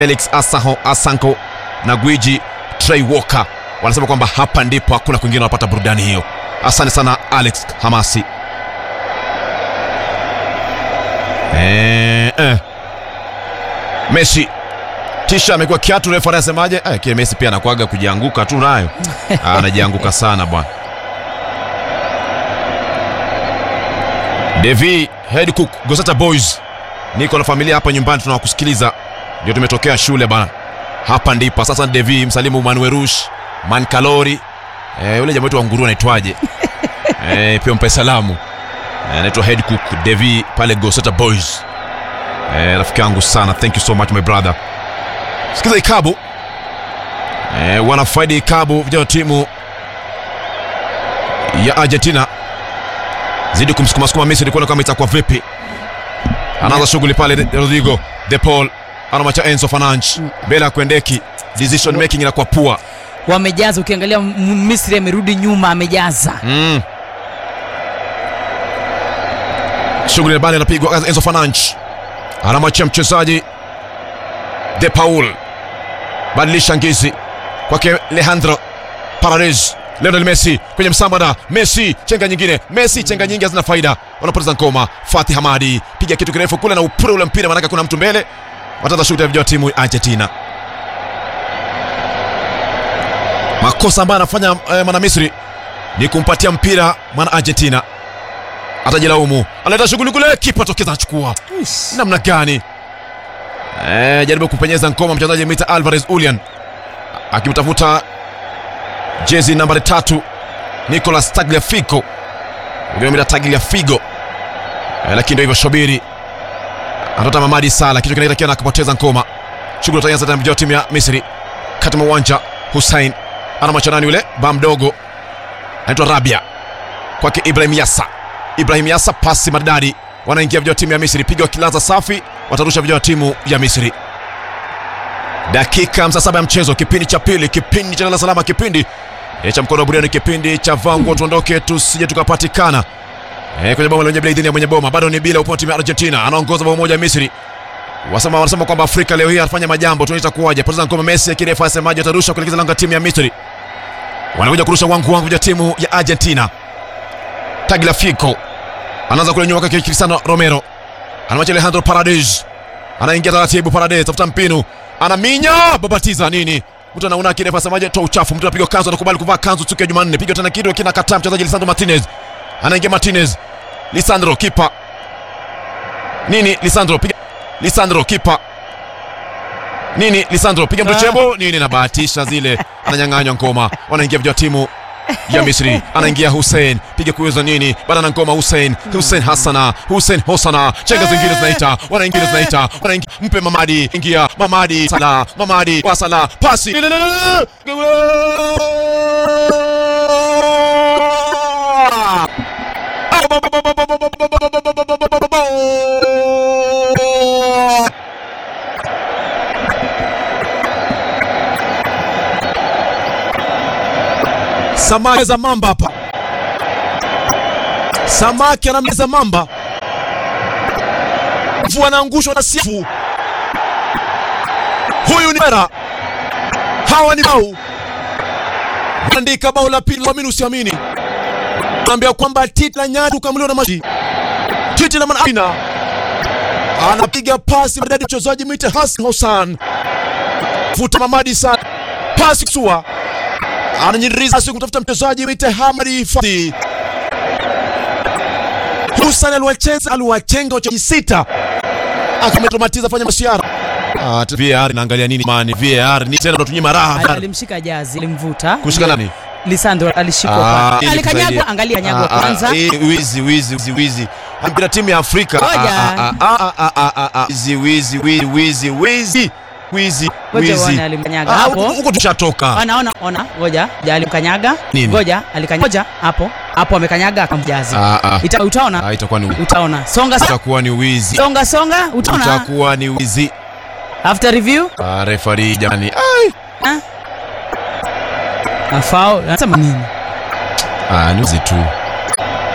Felix Asaho Asanko na gwiji Trey Walker wanasema kwamba hapa ndipo hakuna kwingine wanapata burudani hiyo. Asante sana Alex Hamasi. Eh, eh. Messi tisha amekuwa kiatu, refa anasemaje? Eh, kile Messi pia anakuaga kujianguka tu nayo Ah, anajianguka sana bwana. Devi Head Cook Gosata Boys, niko na familia hapa nyumbani, tunawakusikiliza ndio tumetokea shule bana. Hapa ndipo sasa. Devi msalimu Manwerush Mankalori, eh, yule jamaa wetu wa nguru anaitwaje? eh, pia mpe salamu Eh, anaitwa Head Cook Devi pale Gosata Boys. Eh, rafiki yangu sana, thank you so much my brother. Sikiza ikabu eh, wanafaidi ikabu vijana wa timu ya Argentina zidi kumsukuma sukuma Misri kuona kama itakuwa vipi. Anaanza shughuli pale Rodrigo De Paul anamwacha Enzo Fernandes mbele ya kuendeki, decision making inakuwa pua. wamejaza ukiangalia M- misri amerudi nyuma amejaza Mm. Shughuli bali inapigwa Enzo Fernandes anamwachia mchezaji De Paul, badilisha ngizi kwake Alejandro Paredes. Lionel Messi kwenye msambada, Messi chenga nyingine, Messi chenga nyingi hazina faida, wanapoteza ngoma. Fatih Hamadi piga kitu kirefu kule na upure ule mpira, maanake kuna mtu mbele. Wataanza shughuli ya vijana wa timu ya Argentina. Makosa ambayo anafanya eh, mwana Misri ni kumpatia mpira mwana Argentina, atajilaumu. Analeta shughuli kule, kipa tokeza anachukua namna gani? Eh, jaribu kupenyeza ngoma mchezaji Mita Alvarez Ulian akimtafuta jezi nambari tatu Nicolas Tagliafico, Mita Tagliafico eh, lakini ndio hivyo Shobiri anatota Mamadi Sala, kichwa kinaitakia na akapoteza ngoma. Shughuli utaanza tena vijana wa timu ya Misri kati mwa uwanja. Hussein ana machanani yule ba mdogo anaitwa Rabia kwake Ibrahim Yassa. Ibrahim Yassa pasi maridadi, wanaingia vijana wa timu ya Misri, piga wakilaza safi, watarusha vijana wa timu ya Misri. Dakika 57 ya mchezo, kipindi cha pili, kipindi cha lala salama, kipindi eh, cha mkono wa buriani, kipindi cha vangu tuondoke, tusije tukapatikana eh, kwenye boma lenye bila idhini ya mwenye boma. Bado ni bila upande wa timu ya Argentina, anaongoza bao moja Misri. Wasema wanasema kwamba Afrika leo hii anafanya majambo, tunaita kuwaje? Poteza ngoma Messi, akirefa asemaje, atarusha kuelekeza lango la timu ya Misri. Wanakuja kurusha wangu wangu ya timu ya Argentina. Tagliafico anaanza kule nyuma kwake Cristiano Romero, anamwacha Alejandro Paredes, anaingia taratibu. Paredes tafuta mpinu, anaminya babatiza nini mtu anaona kirefa asemaje, toa uchafu. Mtu anapiga kanzu, anakubali kuvaa kanzu siku ya Jumanne, piga tena kitu kina kataa. Mchezaji Lisandro Martinez anaingia, Martinez, Lisandro kipa nini, Lisandro piga, Lisandro kipa nini, Lisandro piga mtochebo nini, nabahatisha zile, ananyang'anywa ngoma, wanaingia vijana wa timu ya Misri anaingia Hussein, piga kuweza nini, bana na ngoma Hussein, Hussein Hassana, Hussein Hosana, chenga zingine zinaita, wanaingia zinaita, wanaingia, mpe Mamadi, ingia Mamadi, Sala, Mamadi, wa Sala, pasi Samaki za mamba hapa, samaki anameza mamba, mvu anaangushwa na sifu. Huyu ni Mera, hawa ni bao andika bao la pili, amini usiamini, ambia kwamba titi la nyati ukamliwa na maji, titi la manabina anapiga pasi madadi, mchezaji mwite Hassan Hossan, vuta Mamadi sana, pasi kusua ananyiriza siku kutafuta mchezaji mwite Hamadi Fadhi. Hussein aliwacheza aliwachenga wachezaji sita, akametomatiza fanya masiara. Ah, VAR inaangalia nini mani? VAR ni tena tunatunyima raha. Ali- alimshika jazi alimvuta Kushika nani? lisandro alishikwa Ah, pale. ili alikanyagwa kusaidia. angalia kanyagwa Ah, ah, kwanza eh, wizi wizi wizi wizi. Mpira timu ya Afrika. Ngoja. Ah, ah, ah, ah, ah, ah, ah. Wizi wizi wizi wizi wizi wizi Ngoja wizi. uone alimkanyaga Ah, hapo. huko- Huko tushatoka. ona ona ona ngoja ja alimkanyaga Nini? ngoja alikanyaga ngoja hapo hapo amekanyaga akamjazi Ah, ah. Ita, utaona Ah, itakuwa ni utaona songa songa itakuwa ni wizi. songa songa utaona Itakuwa ni wizi. after review Ah, referee jamani. Ai. afao anasema nini Ah, ni wizi tu.